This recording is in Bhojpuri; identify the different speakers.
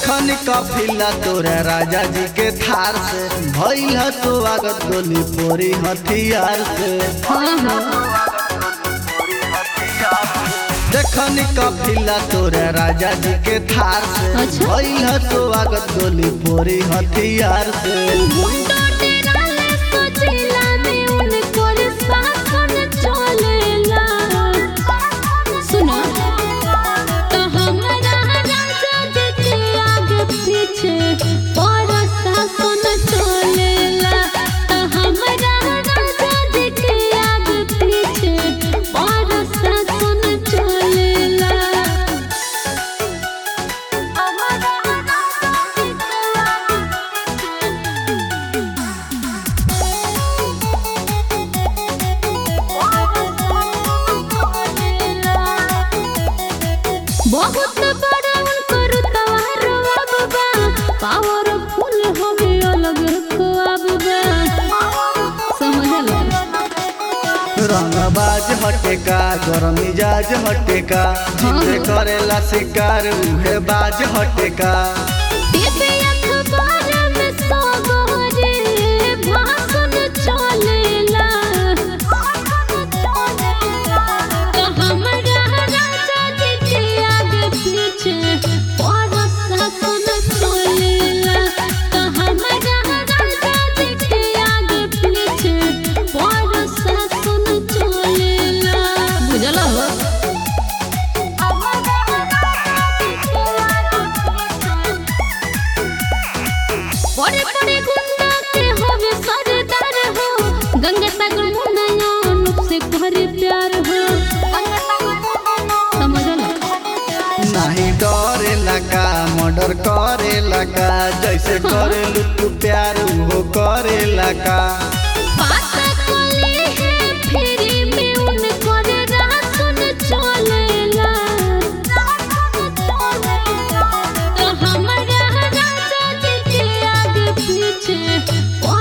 Speaker 1: देखनी कफिला तोरा राजा जी के थार से भइल ह तो आगत गोली पोरी हथियार से
Speaker 2: हाँ हाँ
Speaker 1: देखनी कफिला तोरा राजा जी के थार से
Speaker 2: अच्छा।
Speaker 1: भइल ह तो आगत गोली पोरी हथियार से
Speaker 2: मुंडो टेराले सोचेला में उनको रे शासन चलेला सुनो तो हमारा राजा जी के आगे पीछे बड़ा शासन चलेला तो हमारा राजा जी के आगे पीछे बड़ा शासन चलेला हमारा राजा जी के आगे बहुत बड़ा उनकर तवार बाबा पावरफुल हवे अलग ख्वाब बा समझला
Speaker 1: रंगबाज हटेका गरम मिजाज हटेका जिसे करेला शिकार उहे बाज हटेका
Speaker 2: टीवी अखबार में सबरे भाषण चलेला तो हमारा राजा जी के आगे पीछे बड़ा शासन चलेला तो हमारा राजा जी के आगे पीछे बड़ा शासन चलेला बुझला हो बड़े बड़े गुंडा के होवे सरदार हो गंगा सागर मुनयन से करे प्यार हो समझला
Speaker 1: नहीं डरेला का मर्डर करेला का जैसे करेलू तू प्यार उहो करेला का
Speaker 2: पाता कोली है फिरी में उन करे रासन चलेला तो हमारा राजा जी के आगे पीछे